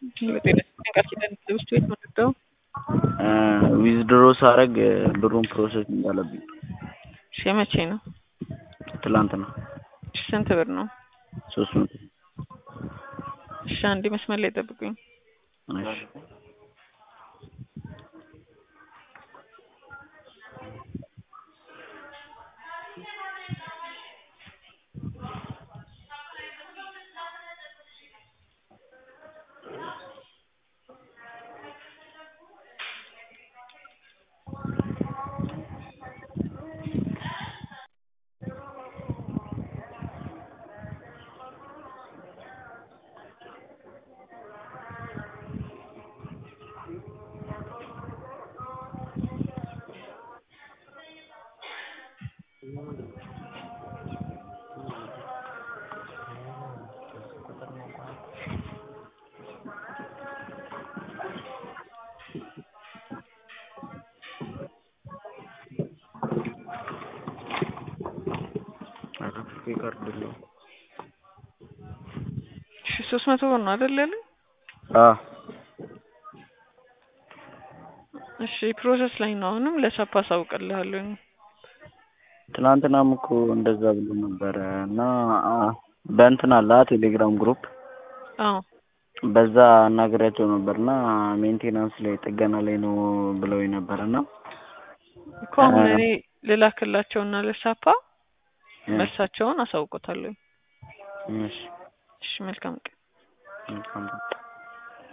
በጤና ቃል ኪዳን ውስጥ ቤት መጥተው ዊዝድሮ ሳረግ ብሩን ፕሮሰስ እንዳለብኝ እሺ መቼ ነው? ትላንትና እሺ ስንት ብር ነው? ሶስት መቶ እሺ አንዴ መስመር ላይ ጠብቁኝ። እሺ ካርድ ነው። እሺ ሶስት መቶ ብር ነው አይደል ያለኝ? አዎ እሺ ፕሮሰስ ላይ ነው። አሁንም ለሳፕ አሳውቅልሃለሁ። ትናንትናም እኮ እንደዛ ብሎ ነበረ እና በእንትን አለ ቴሌግራም ግሩፕ አዎ በዛ አናግሬያቸው ነበር እና ሜንቴናንስ ላይ ጥገና ላይ ነው ብለው ነበር እና እኮ አሁን እኔ ልላክላቸውና ለሳፓ መልሳቸውን አሳውቆታለሁ። እሺ እሺ መልካም ቀን። መልካም